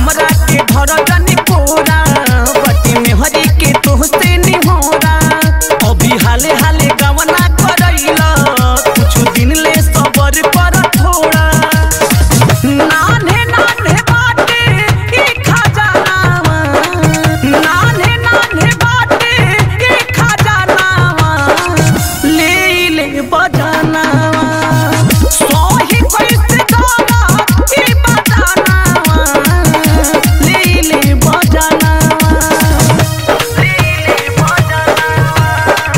हमरा के धर जनी कोरा बटी में हरी के तोहसे निहोरा अभी हाले हाले गवना करैला कुछ दिन ले सबर कर थोड़ा नान्हे नान्हे बाटे ई खजानावा नान्हे नान्हे बाटे ई खजानावा ले ले बजानावा सोही कैसे दादा ई बजानावा ले ले बजानावा ले ले बजानावा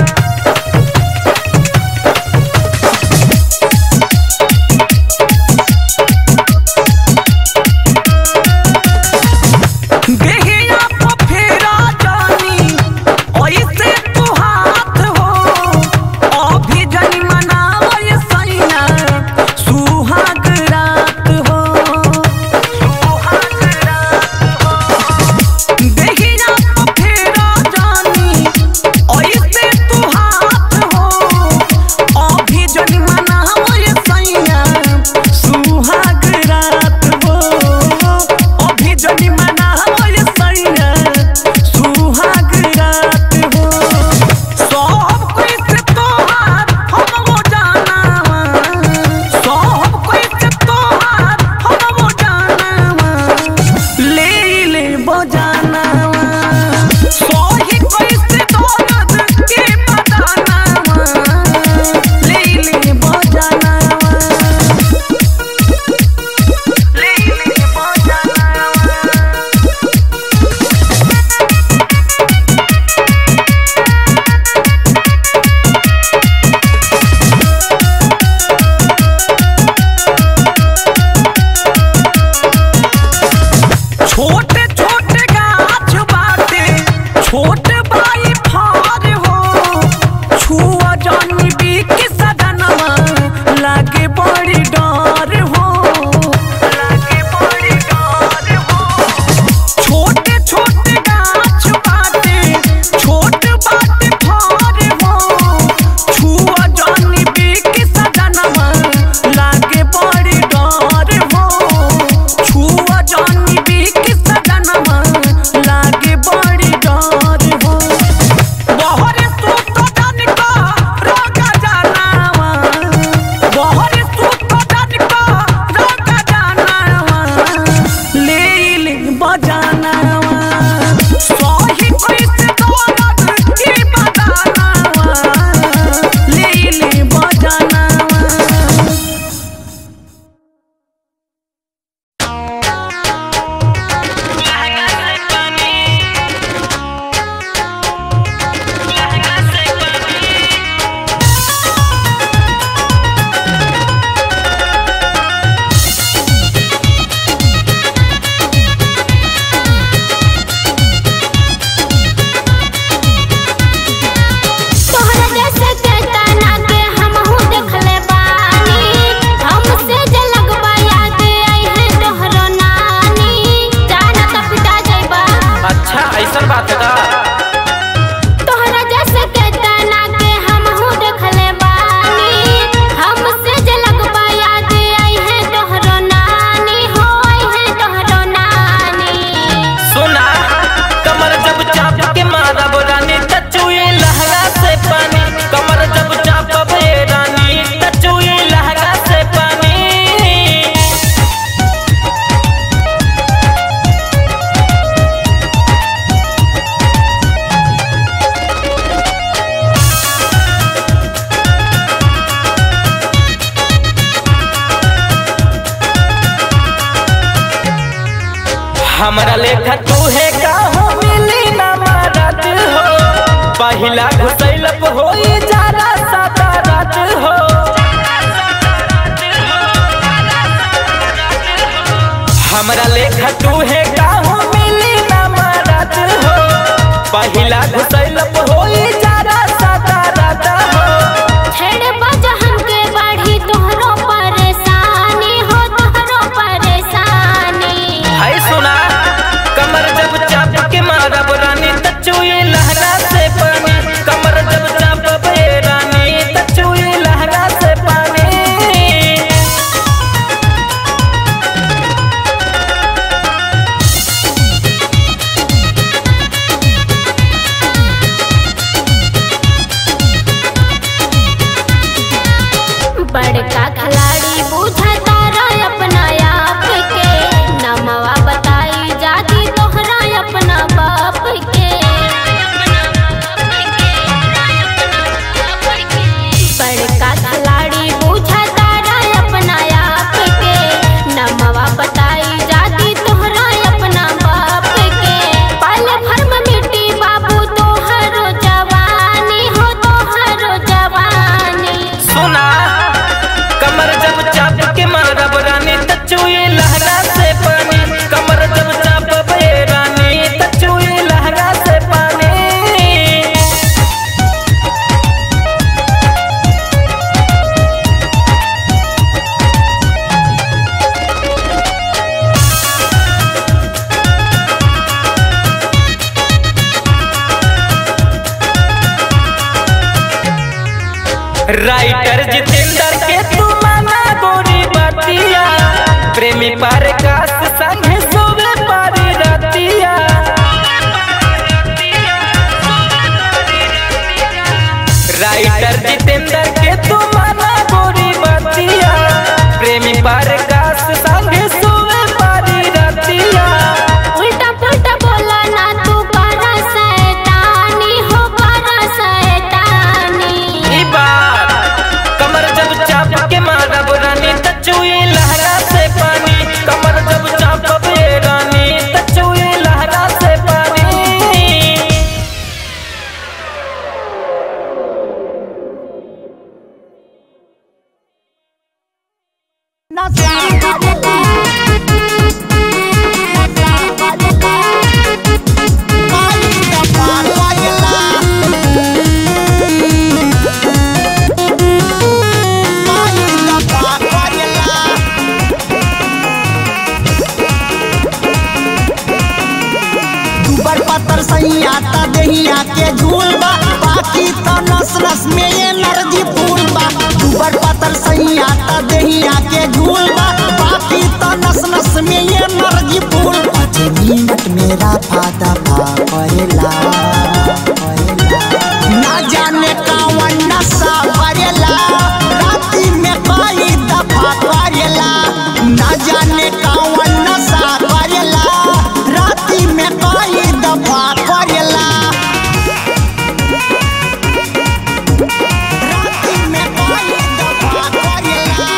देहिया पे फेरा जानी ऐसे तू हाथ हो अभी जनी मनावय सैना सुहाग रात हो सुहाग रात हो देहिया पे फेरा जानी ऐसे तू हाथ हो अभी जनी मनावय सैना सुहाग रात हो अभी जनी मनावय सैना सुहाग रात हो सब कोई से तोहार हम वो जानावा सब कोई से तोहार हम वो जानावा ले ले बजानावा सोही कोई से दौलत के बजानावा ले ले बजानावा ले ले बजानावा छोटे छोटे गाछ बाटे छोट बाई फार हो छुआ जानी बीक सदनवा लागे बड़ी डर हो लागे बड़ी डर हो छोटे छोटे गाछ बाटे छोट बाटे फार हो छुआ जानी बीक सदनवा लागे बड़ी डर हो छुआ जानी बीक सदनवा लागे बड़ी डर हो बहरे सुत जान का रोगा जानावा बहरे सुत जान का रोगा जानावा ले ले बजानावा सही कोई से दौलत की बजानावा ले ले बजानावा तोहरा जैसे केतना के हमहू देखले बानी हमसे जे लगबा याद आई है तोहरो नानी जाना त पिटा जइबा अच्छा ऐसा बात है का तोहरा जैसे केतना के हमहू देखले बानी हमसे जे लगबा याद आई है तोहरो नानी हो आई है तोहरो नानी सुना कमर जब चाप के मारा रानी तचुई लहंगा से पानी कमर जब चाप बे रानी तचुई लहंगा से पानी हमरा लेखा तू है का हो मिली ना मारत हो पहिला घुसैलप होई जारा सादा रात हो हमरा लेखा तू है का हो मिली ना मारत हो पहिला घुसैलप होई जारा सादा रात हो छेड़ बज हमके बाढ़ी तोहरो परेशानी हो तोहरो परेशानी हाय सुना कमर जब चाप के मारब रानी तचुई लहरा से पानी कमर जब चाप बे रानी तचुई लहरा से पानी राइटर जितेंद्र के तू माना गोरी बतिया प्रेमी पार कास संगे सोवे पारी रतिया राइटर जितेंद्र के तू माना गोरी बतिया प्रेमी पार कास संगे सोवे पारी रतिया उल्टा पुल्टा बोला ना तू बड़ा शैतानी हो बड़ा शैतानी ई बात कमर जब चाप के मारब रानी त चुई लहरा से पानी कमर जब चाप बे रानी त चुई लहरा से पानी दुबर पत्थर सैया ता देहिया के झूल बा बाकी तो नस नस में ये नरजी फूल बा दुबर पत्थर सैया ता देहिया के झूल बा बाकी तो नस नस में ये नरजी फूल पाँच मिनट मेरा फादा फा करेला ना जाने कावन नशा करेला राती में कई दफा करेला ना जाने कावन नशा करेला राती में कई दफा करेला राती में कई दफा करेला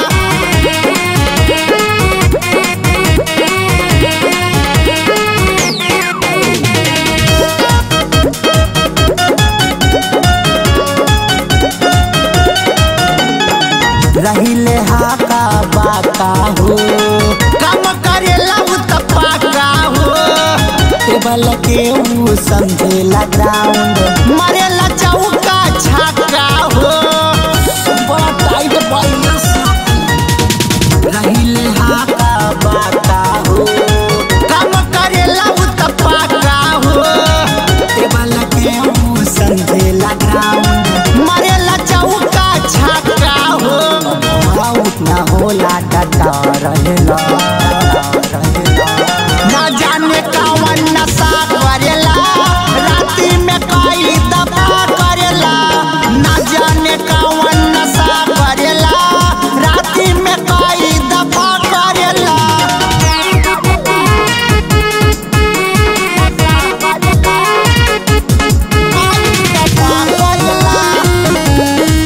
रहिले हाका बाका हो काम करेला उ त पाका हो टेबल के उ समझेला ग्राउंड मरेला चौका छक्का हो बड़ा टाइट बाइनस रहिले हाका बाका हो काम करेला उ त पाका हो टेबल के उ समझेला ग्राउंड मरेला चौका छक्का हो आउट ना होला डटा रहेला ना जाने कावन नशा करेला राती में कई दफा करेला ना जाने कावन नशा करेला राती में कई दफा करेला कई दफा करेला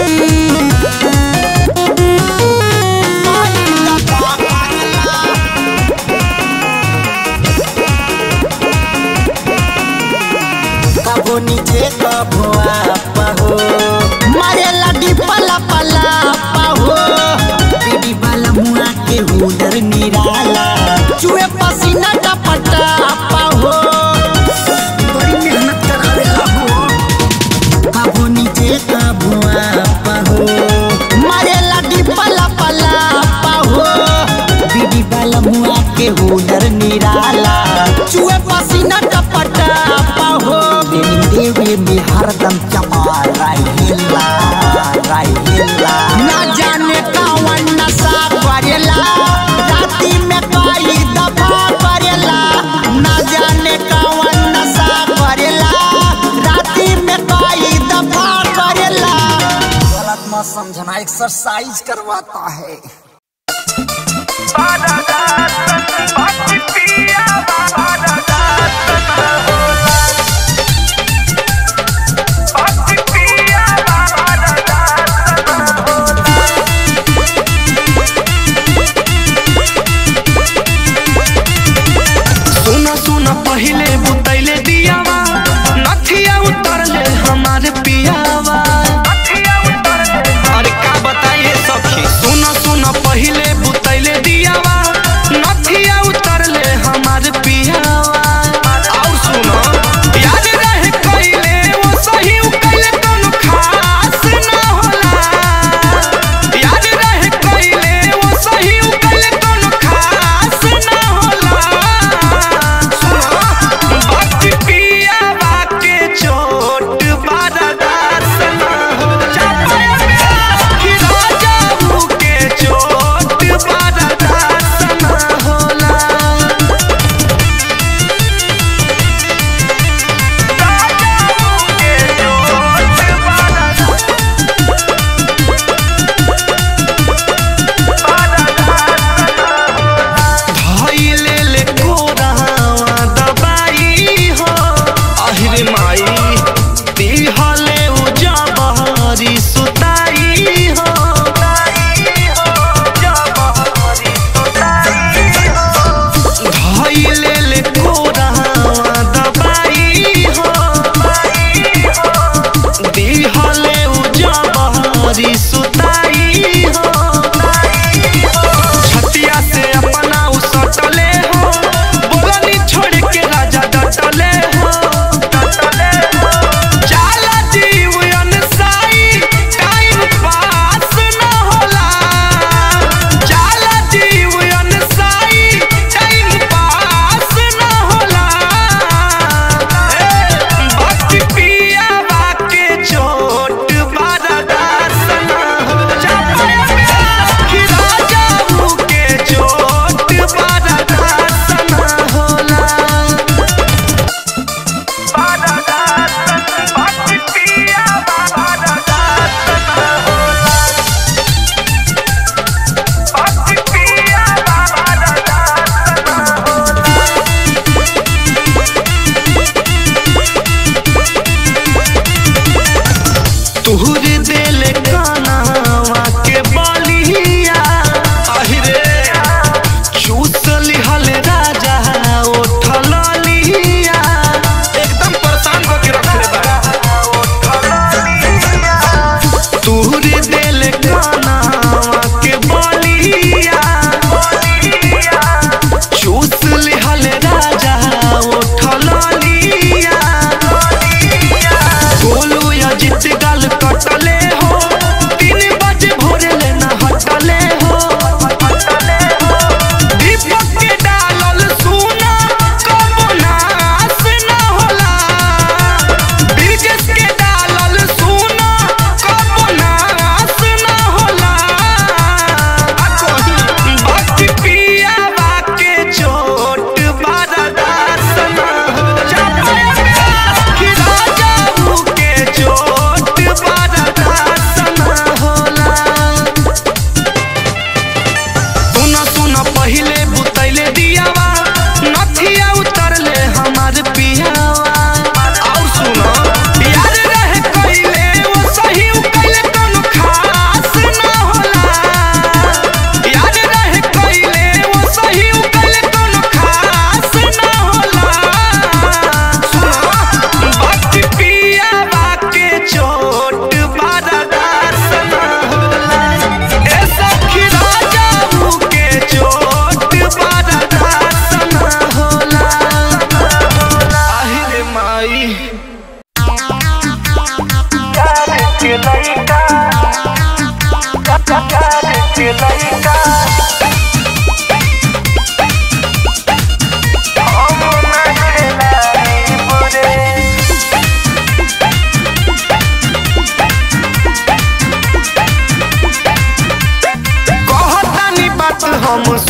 कबो नीचे कबो आपा हो मारे लडी पला पला हो बीबी वाला मुआ के हुदर निराला चुए पसीना टपटा हो बड़ी मेहनत करावेला हो कबो नीचे कबो आपा हो मारे लडी पला पला हो बीबी वाला मुआ के हुदर निराला चुए पसीना टपटा हो देवी देवी में हरदम चपा रहिला रहिला ना जाने कावन नशा करेला राती में कई दफा करेला ना जाने कावन नशा करेला राती में कई दफा करेला गलत मत समझना एक्सरसाइज करवाता है सुना सुना पहले बुतैले दियावा नथिया उतरले हमारे पियावा अरे का बताइए सखी सुना सुना पहले बुतैले दियावा नथिया उतरले हमारे पियावा और सुनो याद रहे कइले वो सही उ कइले कोनो खास ना होला याद रहे कइले वो सही उ कइले कोनो खास ना होला भक्ति पिया बाके चोट बरदास न हो जाए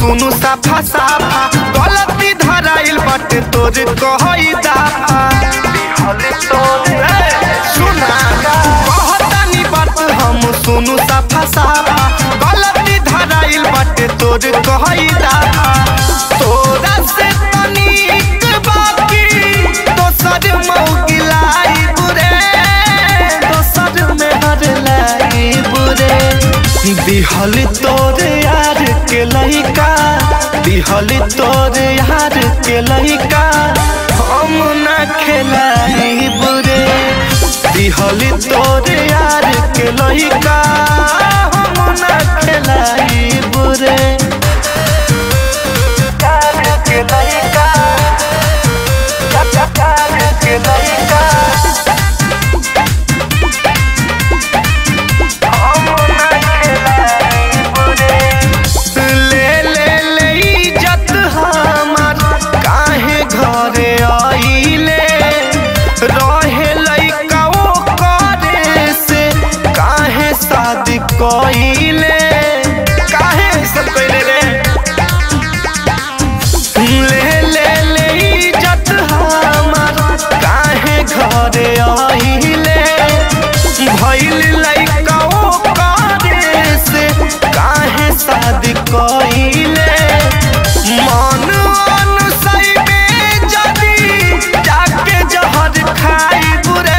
सुनु साफा साफा गलती धराइल बाटे तोर कहई दाफा ए, सुना कहतानी बात हम सुनु साफा साफा गलती धराइल बाटे तोर कहई दाफा तोरा से तनिक बाकी दोसर मौगिलाई बुरे दोसर में हर लाई बुरे दिहल तोर यार के लइका दिहल तोर यार के लइका हम ना खेलाई बुरे दिहल तोर यार के लइका हम ना खेलाई बुरे यार के लइका यार के लइका ले ले ले इज्जत हमार काहे घरे आइले रहे लइका ओ करे से काहे शादी कइले काहे सब कइले रे ले ले ले इज्जत हमार काहे घरे आइले भइल लइका ओ करे से काहे शादी कइले मन अनुसैबे जदी जाके जहर खाई बुरे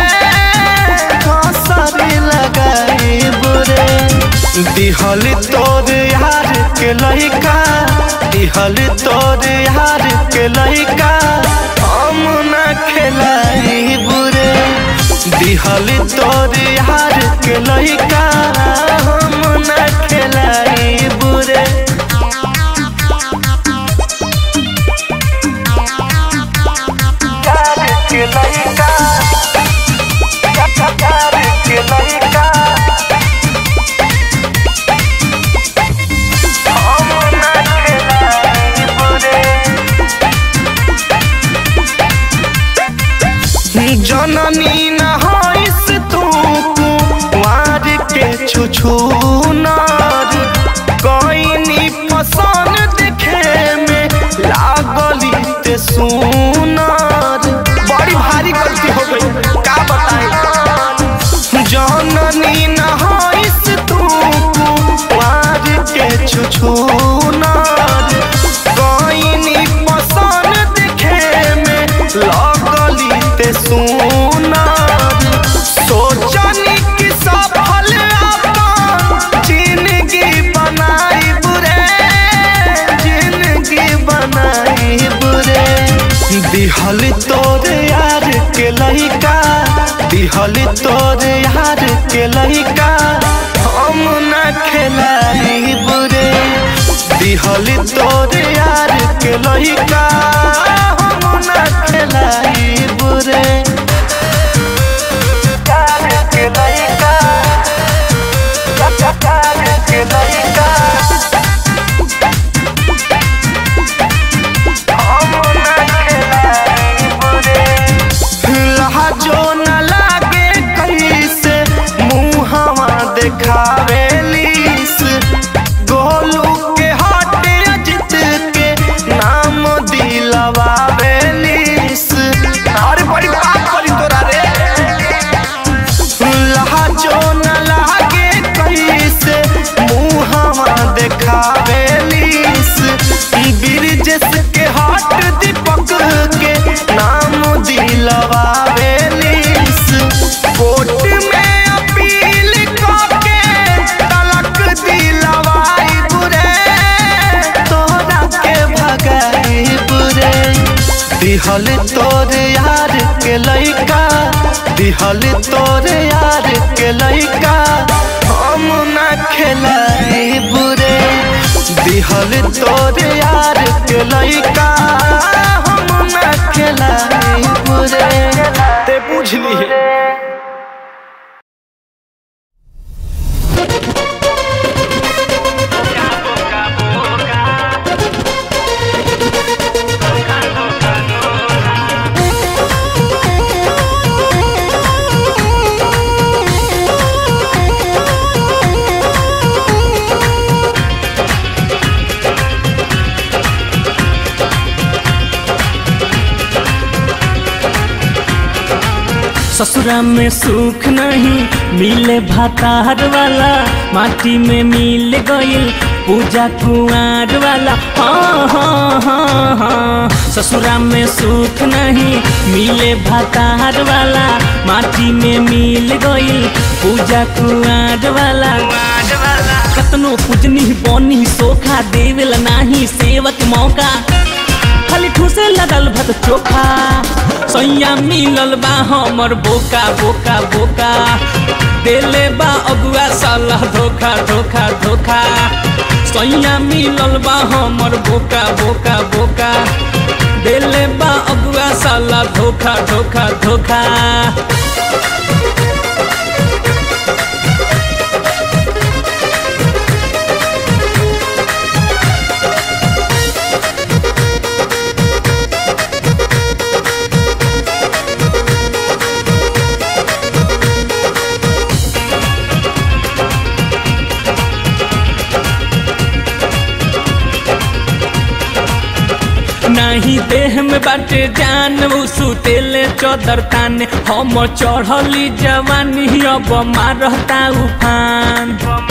कसरी लगाई बुरे दिहल तोर यार के लइका दिहल तोर यार के लइका हम ना खेलाई बुरे दिहल तोर यार के लइका हम ना खेलाई बुरे यार के लइका यार के लइका हम ना खेलाई बुरे जननी न होइस तू कुंवार के छुछुनार कइनी पसंद देखे में लागली ते सुनार बड़ी भारी गलती हो गई का बताई जननी न होइस तू कुंवार के छुछुनार कइनी पसंद देखे में लागली ते सुनार सोचनी कि सफल अपन जिंदगी बनाई बुरे जिंदगी बनाई बुरे दिहल तोर यार के लइका दिहल तोर यार के लइका हम ना खेलाई बुरे दिहल तोर यार के लइका हम ना खेलाई बुरे यार के लइका यार के लइका लहजो न लागे कैसे मुहवा देखावेलीस गोलू के हट अजित के नाम दिलवावेलीस अरे बड़ी बात करी तोरा रे लहजो न लागे कैसे मुहवा देखावेलीस ब्रिजेश के हट दीपक के नाम दिलवावेलीस कोर्ट में अपील करके तलक दिलवाई बुरे तोरा के भगाई बुरे दिहल तोर यार के लइका दिहल तोर यार के लइका हम ना खेलाई बुरे दिहल तोर यार के लइका हम ना खेलाई बुरे ते बुझली है Thank ससुरा में सुख नहीं मिले भातार वाला माटी में मिल गईल पूजा कुआर वाला हाँ हाँ हाँ हाँ ससुरा में सुख नहीं मिले भातार वाला माटी में मिल गईल पूजा कुआर वाला कतनो पूजनी बनी सोखा देवेला नाही सेवक मौका खाली ठूसे लगल भत चोखा सैया मिलल बा हमर बोका बोका बोका देले बा अगुआ साला धोखा धोखा धोखा सैया मिलल बा हमर बोका बोका बोका देले बा अगुआ साला धोखा धोखा धोखा नहीं देह में बाटे जान उ सुतेले चौदर ताने हम चढ़ली जवानी अब मारता उफान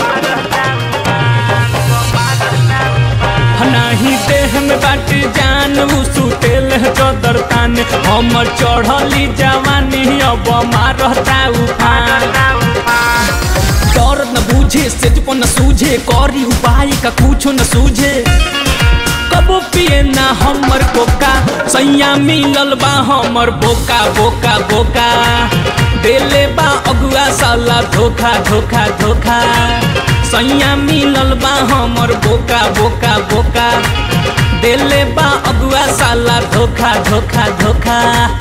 नहीं देह में बाटे जान उ सुतेले चौदर ताने हम चढ़ली जवानी अब मारता उफान डर न बूझे सेज न सूझे करी उपाय का कुछो न सूझे कबो पिए ना हमर कोका सैया मिलल बा हमर बोका बोका बोका देले बा अगुआ साला धोखा धोखा धोखा सैया मिलल बा हमर बोका बोका बोका देले बा अगुआ साला धोखा धोखा धोखा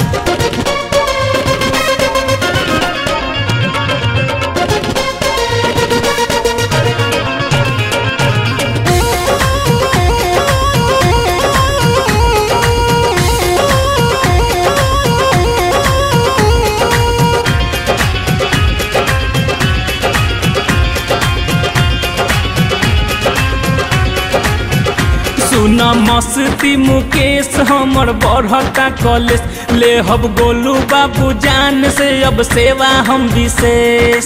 सुन मस्ती मुकेश हमर बढ़ता कॉलेज ले हब गोलू बाबू जान से अब सेवा हम विशेष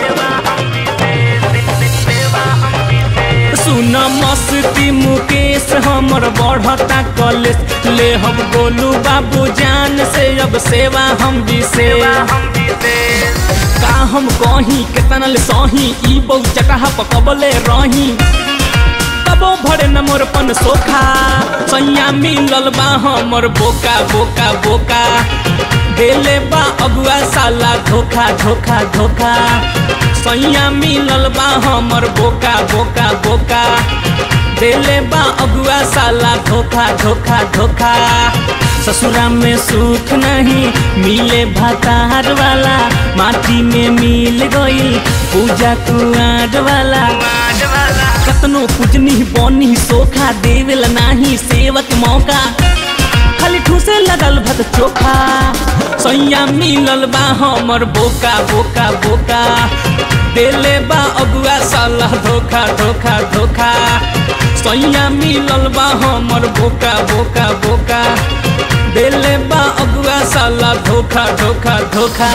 सुन मस्ती मुकेश हमर बढ़ता कॉलेज ले हम गोलू बाबू जान से अब सेवा हम विशेष का हम कहीं केतना ले सही ई बहु चटाह पकबले रही तबो भरे न मोर पन सोखा सैया मिलल बा हमर बोका बोका बोका देले बा अगुआ साला धोखा धोखा धोखा सैया मिलल बा हमर बोका बोका बोका देले बा अगुआ साला धोखा धोखा धोखा ससुरा में सुख नहीं मिले भातार वाला माटी में मिल गई पूजा कुआर वाला कतनो पूजनी बनी सोखा देवेला नाही सेवक मौका खाली ठूसे लगल भत चोखा सैया मिलल बा हमर बोका बोका बोका देले बा अगुआ साला धोखा धोखा धोखा सैया मिलल बा हमर बोका बोका बोका देले बा अगुआ साला धोखा धोखा धोखा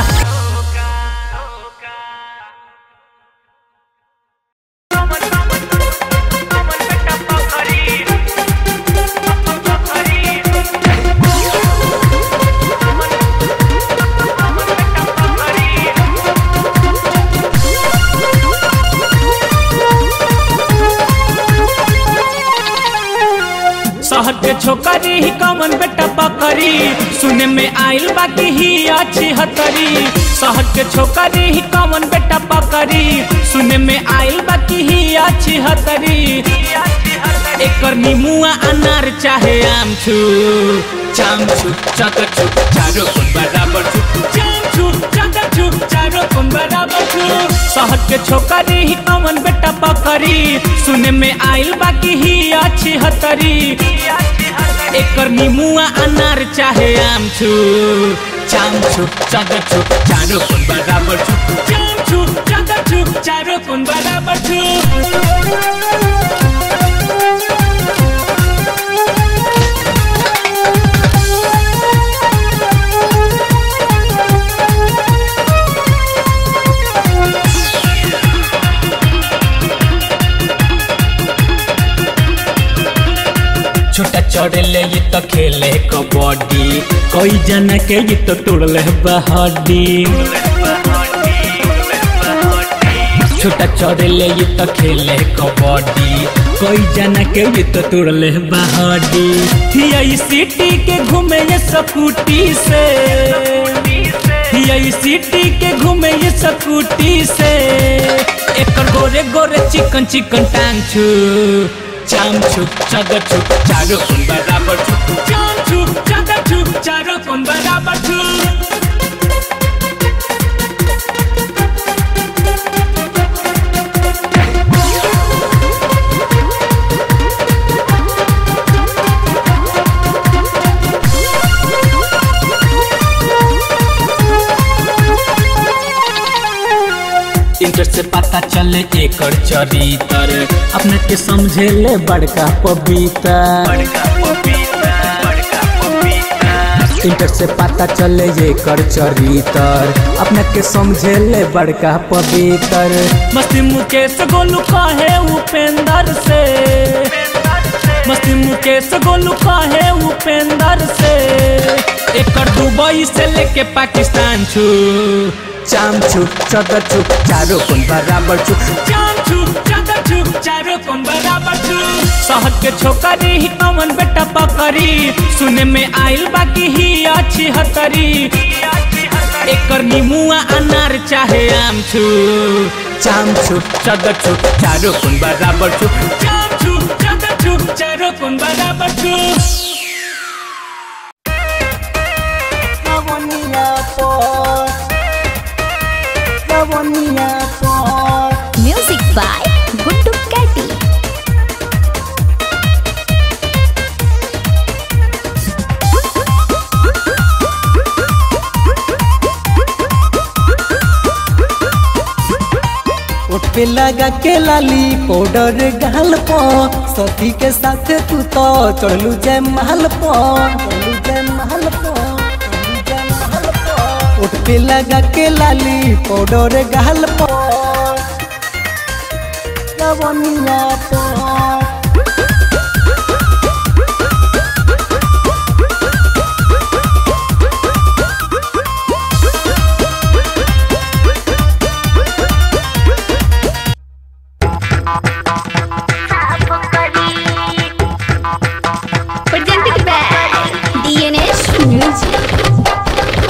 शहर के छोकरी ही कमन बेटा बकरी सुने में आइल बाकी ही अच्छी हतरी शहर के छोकरी ही कमन बेटा बकरी सुने में आइल बाकी ही अच्छी हतरी एकर नीमुआ अनार चाहे आम छु चाम छु चकर छु चारो कोन बराबर छु चाम छु चकर छु चारो कोन बराबर छु शहर के छोकरी ही कमन बेटा बकरी सुने में आइल बाकी ही अच्छी हतरी एकर नीमुआ अनार चाहे आम छु चाम छु चकर छु चारो कोन बराबर छु चाम छु चकर छु चारो कोन बराबर छु तो खेले कबड्डी कोई जना के ये तो तोड़ले बहड्डी छोटा चौड़ेले ये तो खेले कबड्डी कोई जना के ये तो तोड़ले बहड्डी यही सिटी के घूमे ये स्कूटी से यही सिटी के घूमे ये स्कूटी से एकर गोरे गोरे चिकन चिकन टांग छु चाम छु चग छु चारो कोन बराबर छु चाम छु चग छु चारो कोन बराबर छु इंटर से पता चले एकर चरितर अपने के समझे ले बड़का पपीता इंटर से पता चले एकर चरितर अपने के समझे ले बड़का पवित्र मस्ती मुकेश गोलू कहे उपेंद्र से मस्ती मुकेश गोलू कहे उपेंद्र से एकर दुबई से लेके पाकिस्तान छू चाम छु चद छु चारो कोन बराबर छु चाम छु चद छु चारो कोन बराबर छु शहर के छोकरी ही अमन बेटा पकड़ी सुने में आइल बाकी ही अच्छी हतरी एकर नीमुआ अनार चाहे आम छु चाम छु चद छु चारो कोन बराबर छु चाम छु चद छु चारो कोन बराबर छु लवनिया पर लवनिया पर म्यूजिक बाय गुड्डू कैटी ओठ पे लगा के लाली पाउडर गाल पो सती के साथ तू तो चढ़लू जय महल पो चढ़लू जय महल पो चढ़लू जय महल पो ओठ पे लगा के लाली पाउडर गाल पो लवनिया पो presented by DNS Music.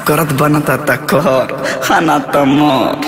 करत बनता त कर खाना त मर